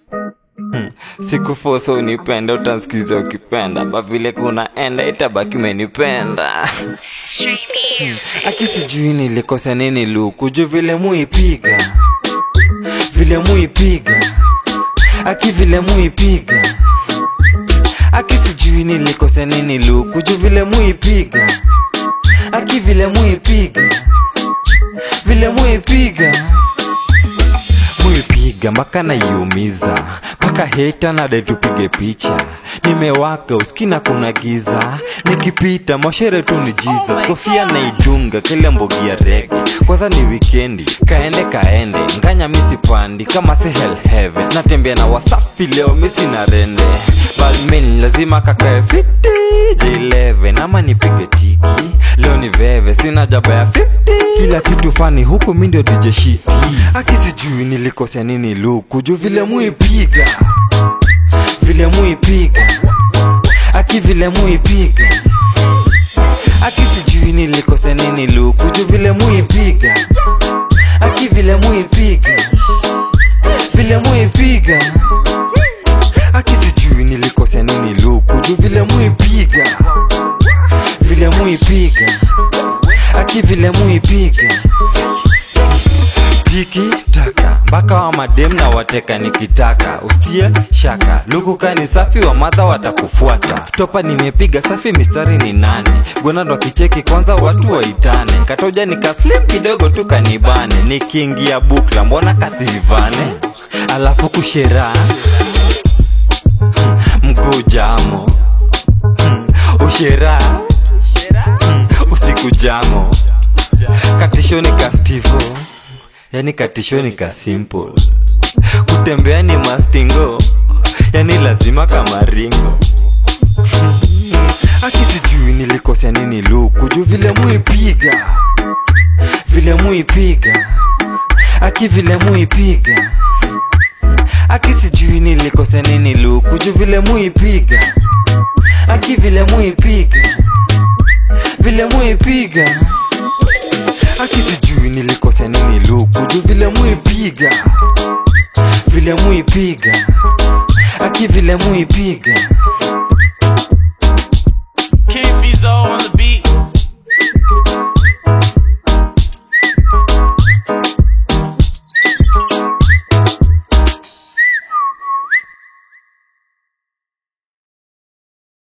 Hmm. Sikufosa unipenda, utansikiza ukipenda, ba vile kunaenda itabaki umenipenda. Aki sijui nilikosa nini luku, juu vile muipiga, vile muipiga, aki vile muipiga, aki sijui nilikosa nini luku, juu vile muipiga, aki vile muipiga, vile muipiga muipiga mpaka naiumiza mpaka heta nade tupige picha nimewaka uskina kuna giza nikipita moshere tu ni jesus kofia naidunga kile mbogi ya rege kwanza ni wikendi kaende kaende nganya misipandi kama si hell heaven natembea na wasafi leo misi na rende balmin lazima kakae fiti j11 ama nipige tiki leo ni veve sina jaba ya 50 kila kitu fani huku mi ndio dj shiti akisijui nilikosea nini luku juu vile muipiga vile muipiga aki vile muipiga aki sijui nilikosea nini luku juu vile muipiga aki vile muipiga vile muipiga aki sijui nilikosea nini luku juu vile muipiga vile muipiga aki vile muipiga tiki taka mpaka wa madem na wateka nikitaka ustie shaka lukuka ni safi wa madha watakufuata topa nimepiga safi mistari ni nane gonado kicheki kwanza watu waitane katoja nikaslim kidogo tu kanibane nikiingia bukla mbona kasivane alafu kushera mguu jamo ushera usiku jamo katishoni ka stivo yani katishoni ka simple kutembea ni mastingo yani lazima kama ringo akisijui nilikosea nini luku juu vile muipiga vile muipiga aki vile muipiga aki sijui nilikosea nini luku juu vile muipiga aki vile muipiga vile muipiga aki sijui nilikosea nini luku juu vile muipiga vile muipiga aki vile muipiga Keep on the